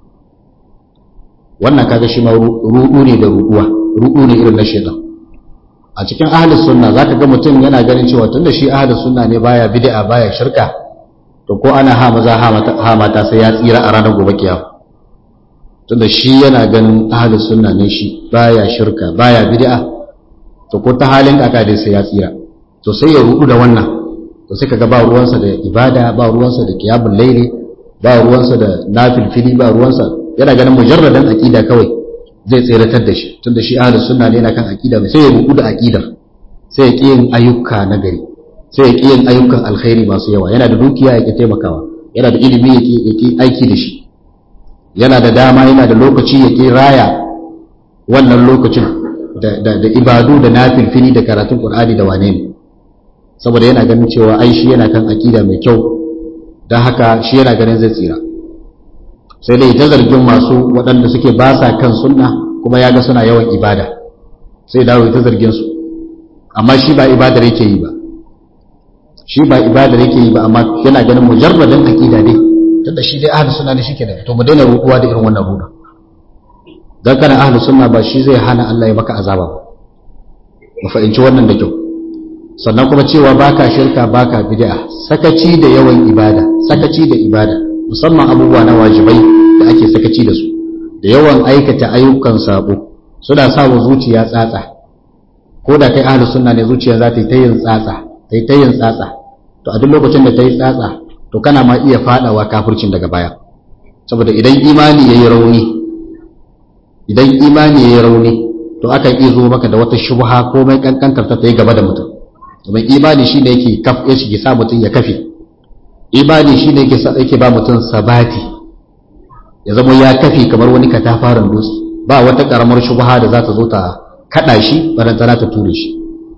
wannan kaga shi ma rudu ne da ruduwa rudu ne irin na shaitan a cikin ahlus sunna zaka ga mutum yana ganin cewa tunda shi ahlus sunna ne baya bid'a baya shirka to ko ana ha maza ha mata sai ya tsira a ranar gobe kiyama tunda shi yana ganin ahlus sunna ne shi baya shirka baya bid'a to ko ta halin kaka dai sai ya tsira to sai ya rudu da wannan to sai kaga ba ruwansa da ibada ba ruwansa da qiyamul layli ba ruwansa da nafilfili ba ruwansa yana ganin mujarradan aqida kawai zai tseratar da shi tunda shi ahlus sunna ne yana kan aqida sai ya rubu da aqidar sai ya ki yin ayyuka na gari sai ya ki yin ayyukan alkhairi masu yawa yana da dukiya ya ki taimakawa yana da ilimi ya ki aiki da shi yana da dama yana da lokaci ya ki raya wannan lokacin da ibadu da nafilfili da karatun qur'ani da wane ne saboda yana ganin cewa ai shi yana kan aqida mai kyau don haka shi yana ganin zai tsira sai dai ta zargin masu waɗanda suke ba sa kan sunna kuma ya ga suna yawan ibada sai dawo ta zargin su amma shi ba ibadar yake yi ba shi ba ibadar yake yi ba amma yana ganin mujarradin aqida dai tunda shi dai ahlus sunna ne shike da to mu daina ruɗuwa da irin wannan ruɗa dan kana ahlus sunna ba shi zai hana Allah ya maka azaba ba mu fahimci wannan da kyau sannan kuma cewa baka shirka baka bid'a sakaci da yawan ibada sakaci da ibada musamman abubuwa na wajibai da ake sakaci da su da yawan aikata ayyukan sabo suna sa wa zuciya tsatsa ko da kai ahlus sunna ne zuciya za ta yi ta yin tsatsa ta yi ta yin tsatsa to a duk lokacin da ta yi tsatsa to kana ma iya fadawa kafircin daga baya saboda idan imani yayi rauni idan imani yayi rauni to akan iya zo maka da wata shubha ko mai kankantar ta yi gaba da mutum domin imani shine yake kaf ya shige sa mutum ya kafe imani shine yake sa yake ba mutum sabati ya zama ya kafe kamar wani katafaren dutse ba wata karamar shubha da za ta zo ta kada shi barantana ta ture shi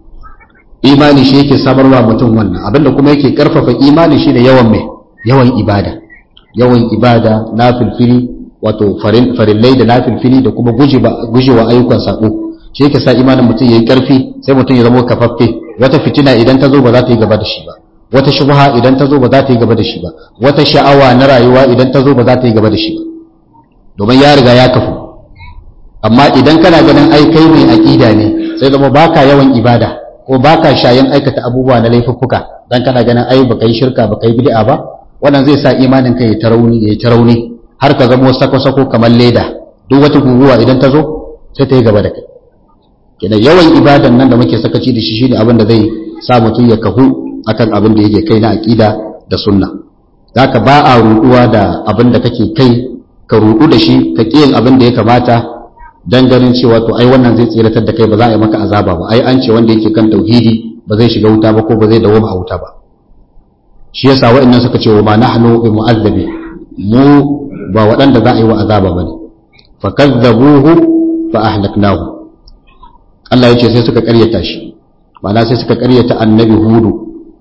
imani shi yake samarwa mutum wannan abinda kuma yake karfafa imani shine yawan mai yawan ibada yawan ibada na filfili wato farillai da na filfili da kuma gujewa ayyukan sako shi yake sa imanin mutum yayi karfi sai mutum ya zama kafaffe wata fitina idan ta zo ba za ta yi gaba da shi ba wata shubha idan ta zo ba za ta yi gaba da shi ba wata sha'awa na rayuwa idan ta zo ba za ta yi gaba da shi ba domin ya riga ya kafu amma idan kana ganin ai kai mai aqida ne sai zama baka yawan ibada ko baka shayin aikata abubuwa na laifuffuka dan kana ganin ai baka yi shirka baka yi bid'a ba wannan zai sa imanin kai ya tarauni ya tarauni har ka zama sako-sako kamar leda duk wata guguwa idan ta zo sai ta yi gaba da kai kenan yawan ibadan nan da muke sakaci da shi shine abin da zai sa mutum ya kahu akan abin da yake kai na aqida da sunna zaka ba a ruduwa da abin da kake kai ka rudu da shi ka kiyin abin da ya kamata dan ganin cewa to ai wannan zai tsiratar da kai ba za a yi maka azaba ba ai an ce wanda yake kan tauhidi ba zai shiga wuta ba ko ba zai dawo a wuta ba shi yasa wa'annan suka ce wa ma nahnu bi mu'azzabi mu ba waɗanda za a yi wa azaba bane fa kazzabuhu fa ahlaknahu Allah ya ce sai suka ƙaryata shi ma'ana sai suka ƙaryata annabi hudu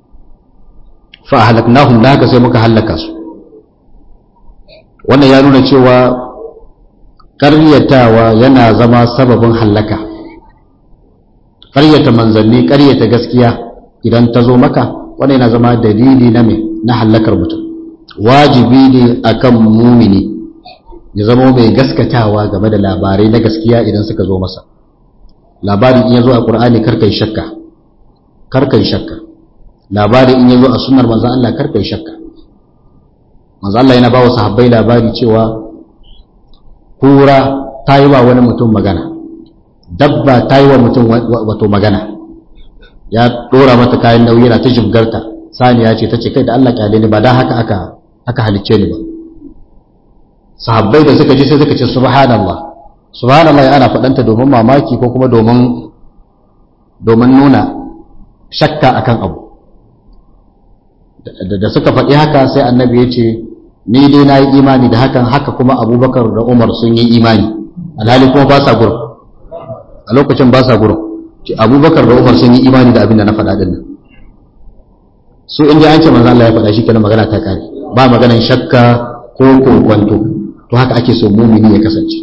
fa ahlaknahum da haka sai muka hallaka su wannan ya nuna cewa ƙaryatawa yana zama sababin hallaka ƙaryata manzanni ƙaryata gaskiya idan ta zo maka wanda yana zama dalili na me na hallakar mutum wajibi ne akan mumini ya zama mai gaskatawa game da labarai na gaskiya idan suka zo masa labari in ya zo a ƙur'ani karkai shakka karkai shakka labari in ya zo a sunar manzan Allah karkai shakka manzan Allah yana ba wa sahabbai labari cewa kura ta yi wa wani mutum magana dabba ta yi wa mutum wato magana ya ɗora mata kayan nauyi yana ta jibgarta saniya ce ta ce kai da Allah kyale ni ba da haka aka aka halicce ni ba sahabbai da suka ji sai suka ce subhanallah subhanallah ana faɗanta domin mamaki ko kuma domin domin nuna shakka akan abu da suka faɗi haka sai annabi ya ce ni dai na yi imani da hakan haka kuma abubakar da umar sun yi imani alhali kuma ba sa gurin a lokacin ba sa gurin abubakar da umar sun yi imani da abin da na faɗa ɗin nan su in ji an ce manzo Allah ya faɗa shi kenan magana ta kare ba maganan shakka ko kokwanto to haka ake so mumini ya kasance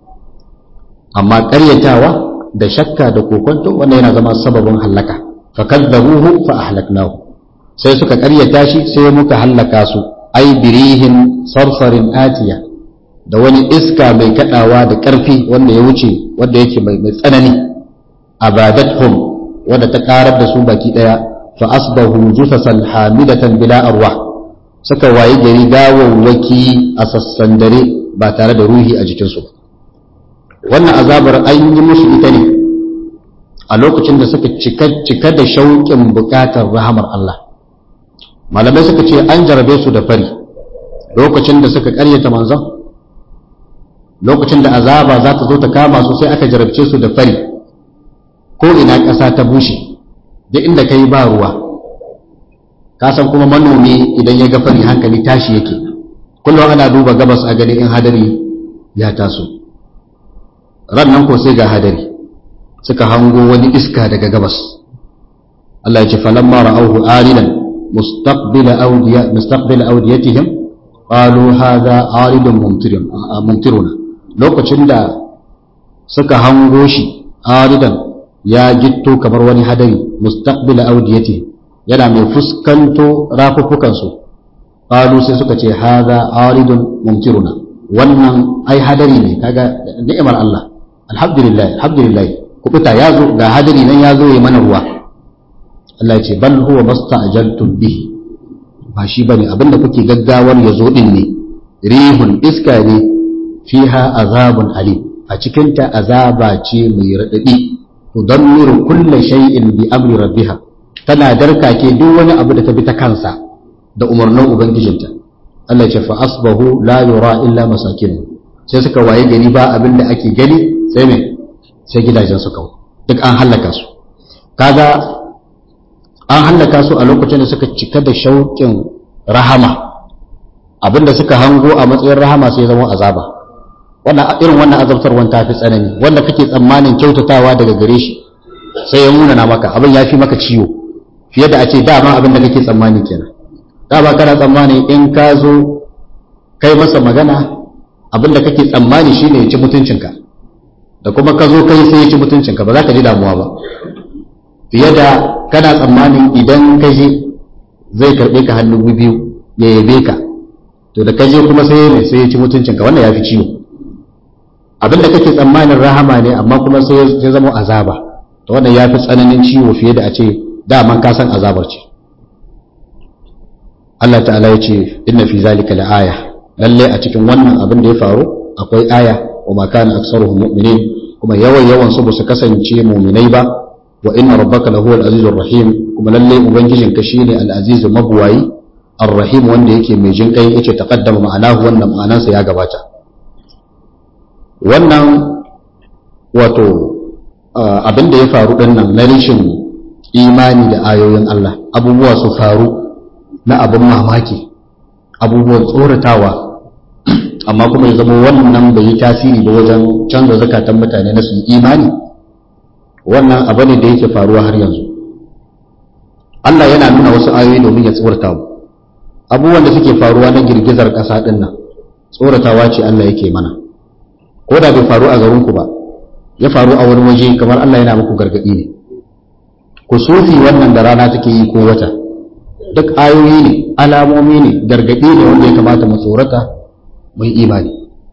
amma ƙaryatawa da shakka da kokwanto wannan yana zama sababin hallaka fa kadzabuhu fa ahlaknahu sai suka ƙaryata shi sai muka hallaka su ai birihin sarsarin atiya da wani iska mai kadawa da ƙarfi wanda ya wuce wanda yake mai tsanani abadathum wanda ta karar da su baki daya fa asbahu jusasan hamidatan bila arwah suka waye gari gawawwaki a sassan dare ba tare da ruhi a jikinsu ba wannan azabar an yi musu ita ne a lokacin da suka cika da shauƙin buƙatar rahamar Allah malamai suka ce an jarabe su da fari lokacin da suka ƙaryata manzon lokacin da azaba za ta zo ta kama su sai aka jarabce su da fari ko ina ƙasa ta bushe duk inda ka yi ba ruwa ka san kuma manomi idan ya ga fari hankali tashi yake kullum ana duba gabas a gani in hadari ya taso ran nan ko sai ga hadari suka hango wani iska daga gabas Allah ya ce falamma ra'awhu aridan mustaqbila awdiya mustaqbila awdiyatihim qalu hadha aridun mumtirun mumtiruna lokacin da suka hango shi aridan ya gitto kamar wani hadari mustaqbila awdiyatihim yana mai fuskanto rafuffukansu qalu sai suka ce hadha aridun mumtiruna wannan ai hadari ne kaga ni'imar Allah alhamdulillah alhamdulillah kubuta yazo ga hadari nan yazo yayi mana ruwa Allah ya ce bal huwa masta'jaltum bihi ba shi bane abinda kuke gaggawar yazo din ne rihun iska ne fiha azabun alim a cikin ta azaba ce mai radadi tudammiru kulli shay'in bi amri rabbiha tana darkake duk wani abu da ta bi ta kansa da umarnin ubangijinta Allah ce fa asbahu la yura illa masakin sai suka waye gari ba abin da ake gani sai me sai gidajen su kawai duk an hallaka su kaga an hallaka su a lokacin da suka cika da shauƙin rahama abinda suka hango a matsayin rahama sai zama azaba wannan irin wannan azabtarwan ta fi tsanani wanda kake tsammanin kyautatawa daga gare shi sai ya nuna maka abin ya fi maka ciwo fiye da a ce dama abin da kake tsammani kenan dama kana tsammani in ka zo kai masa magana abin da kake tsammani shine ya ci mutuncinka da kuma ka zo kai sai ya ci mutuncinka ba za ka ji damuwa ba fiye da kana tsammanin idan ka je zai karɓe ka hannu biyu ya yabe ka to da ka je kuma sai ya sai ya ci mutuncinka wannan ya fi ciwo abin da kake tsammanin rahama ne amma kuma sai ya zama azaba to wannan ya fi tsananin ciwo fiye da a ce daman ka san azabar ce Allah ta'ala ya ce inna fi zalika la'aya lalle a cikin wannan abin da ya faru akwai aya wa ma kana aksaruhum mu'minin kuma yawan yawan su su kasance mu'minai ba wa inna rabbaka lahuwal azizur rahim kuma lalle ubangijin ka shine al-aziz mabwayi ar-rahim wanda yake mai jin kai yace taqaddama ma'anahu wannan ma'anansa ya gabata wannan wato abin da ya faru dinnan na rashin imani da ayoyin Allah abubuwa su faru na abin mamaki abubuwan tsoratawa amma kuma ya zama wannan bai yi tasiri ba wajen canza zakatan mutane na su imani wannan abu ne da yake faruwa har yanzu Allah yana nuna wasu ayoyi domin ya tsorata mu abubuwan da suke faruwa na girgizar ƙasa ɗin nan tsoratawa ce Allah yake mana ko da bai faru a garinku ba ya faru a wani waje kamar Allah yana muku gargaɗi ne kusufi wannan da rana take yi ko wata duk ayoyi ne alamomi ne gargaɗi ne wanda ya kamata mu tsorata mai imani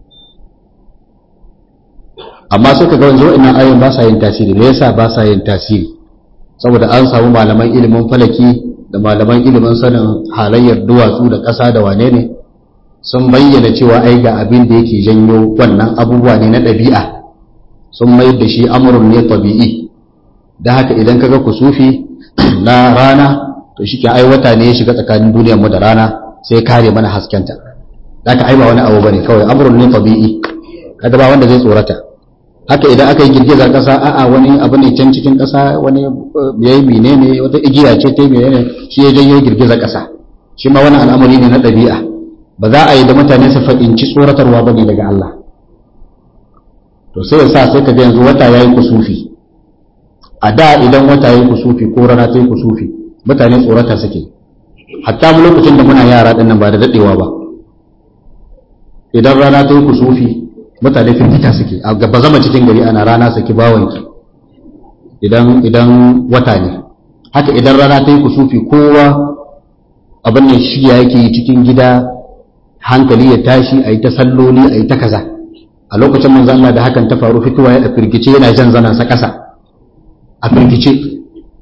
amma suka ga wanzu wa'annan ayoyin ba sa yin tasiri me yasa ba sa yin tasiri saboda an samu malaman ilimin falaki da malaman ilimin sanin halayyar duwatsu da ƙasa da wane ne sun bayyana cewa ai ga abin da yake janyo wannan abubuwa ne na ɗabi'a sun mayar da shi amurin ne tabi'i da haka idan kaga kusufi na rana to shi ke ai wata ne ya shiga tsakanin duniyar mu da rana sai kare mana haskenta da ka ai ba wani abu bane kawai amurin ne tabi'i kada ba wanda zai tsorata haka idan aka yi girgizar ƙasa a'a wani abu ne can cikin ƙasa wani yayi menene wata igiya ce ta menene shi ya janyo girgizar ƙasa shi ma wani al'amari ne na ɗabi'a ba za a yi da mutane su faɗinci tsoratarwa ba ne daga Allah to sai ya sa sai ka ga yanzu wata yayi kusufi a da idan wata yayi kusufi ko rana ta yi kusufi mutane tsorata suke hatta mu lokacin da muna yara ɗin nan ba da daɗewa ba idan rana ta yi kusufi mutane firgita suke a gaba zama cikin gari ana rana saki bawanki idan idan wata ne haka idan rana ta yi kusufi kowa abin nan shi yake yi cikin gida hankali ya tashi a yi ta salloli a yi ta kaza a lokacin manzo Allah da hakan ta faru fitowa ya firgice yana jan zanan sa kasa a firgice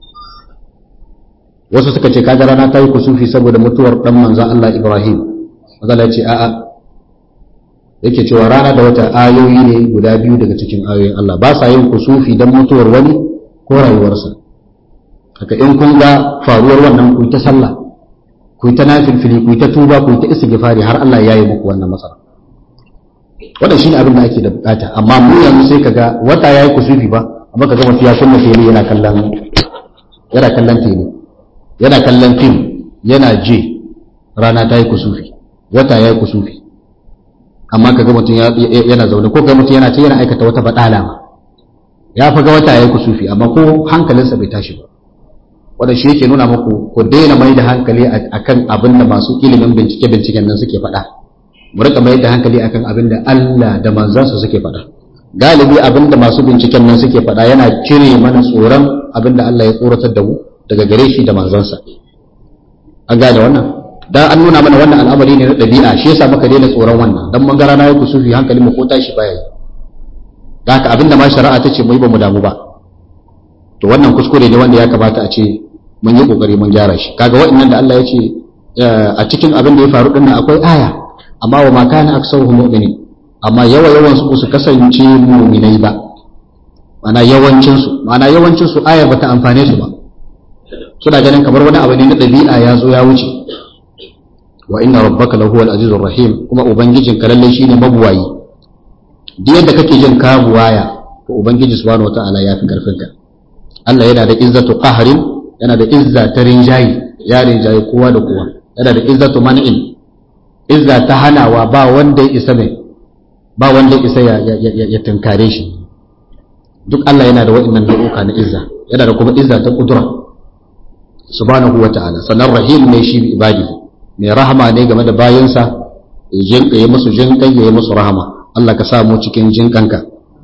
wasu suka ce kaga rana ta yi kusufi saboda mutuwar dan manzo Allah Ibrahim manzo Allah ya ce a'a yake cewa rana da wata ayoyi ne guda biyu daga cikin ayoyin Allah ba sa yin kusufi don mutuwar wani ko rayuwarsa haka in kun ga faruwar wannan ku ta sallah ku ta nafilfili ku ta tuba ku ta istighfari har Allah ya yi muku wannan matsala wannan shine abin da ake da bukata amma mu yanzu sai kaga wata yayi kusufi ba amma kaga mutum ya kunna tele yana kallon yana kallon tele yana kallon film yana je rana ta yi kusufi wata yayi kusufi amma ka ga mutum yana zaune ko ga mutum yana ce yana aikata wata badala ma ya fi ga wata yayi kusufi amma ko hankalinsa bai tashi ba wanda shi yake nuna muku ku daina mai da hankali akan abin da masu ilimin bincike binciken nan suke faɗa mu rika mai da hankali akan abin da Allah da manzansa suke faɗa galibi abin da masu binciken nan suke faɗa yana cire mana tsoron abin da Allah ya tsoratar da mu daga gare shi da manzansa an gane wannan dan an nuna mana wannan al'amari ne na ɗabi'a shi yasa muka daina tsoron wannan dan mun ga rana ya kusufi hankalin mu ko tashi baya yi da haka abinda ma shari'a ta ce mu yi ba mu damu ba to wannan kuskure ne wanda ya kamata a ce mun yi kokari mun gyara shi kaga wa'annan da Allah ya ce a cikin abin da ya faru dinnan akwai aya amma wa ma kana aksaruhum mu'minin amma yawa yawan su su kasance mu'minai ba mana yawancin su mana yawancin su aya bata amfane su ba suna ganin kamar wani abu ne na ɗabi'a ya zo ya wuce wa inna rabbaka lahu al-azizur rahim kuma ubangijin ka lalle shine mabuwayi duk yadda kake jin ka buwaya to ubangiji subhanahu wataala ya fi karfin ka Allah yana da izzatu qahrin yana da izza ta rinjayi ya rinjayi kowa da kowa yana da izzatu man'in izza ta hanawa ba wanda ya isa mai ba wanda ya isa ya tunkare shi duk Allah yana da waɗannan nau'uka na izza yana da kuma izza ta kudura subhanahu wataala sannan rahim ne shi ibadihi mai rahama ne game da bayansa ya yi musu jinƙai ya yi musu rahama Allah ka sa mu cikin jinƙanka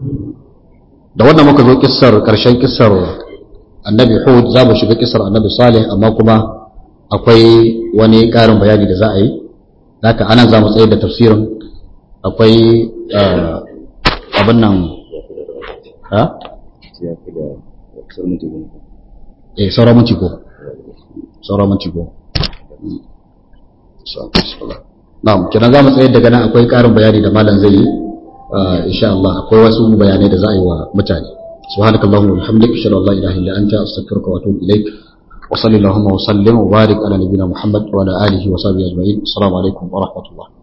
da wannan muka zo kissar ƙarshen kissar annabi Hud za mu shiga kissar annabi Salih amma kuma akwai wani ƙarin bayani da za a yi haka ana za mu tsaye da tafsirin akwai abin nan ha? eh sauran minti ko sauran minti ko Na'am, kenan za mu tsayar daga nan akwai ƙarin bayani da malam zai yi insha Allah akwai wasu bayanai da za a yi wa mutane. Subhanakallahumma wa bihamdika ashhadu an la ilaha illa anta astaghfiruka wa atubu ilaik. Wa sallallahu wa sallim wa barik ala nabiyyina Muhammad wa ala alihi wa sahbihi ajma'in. Assalamu alaikum wa rahmatullah.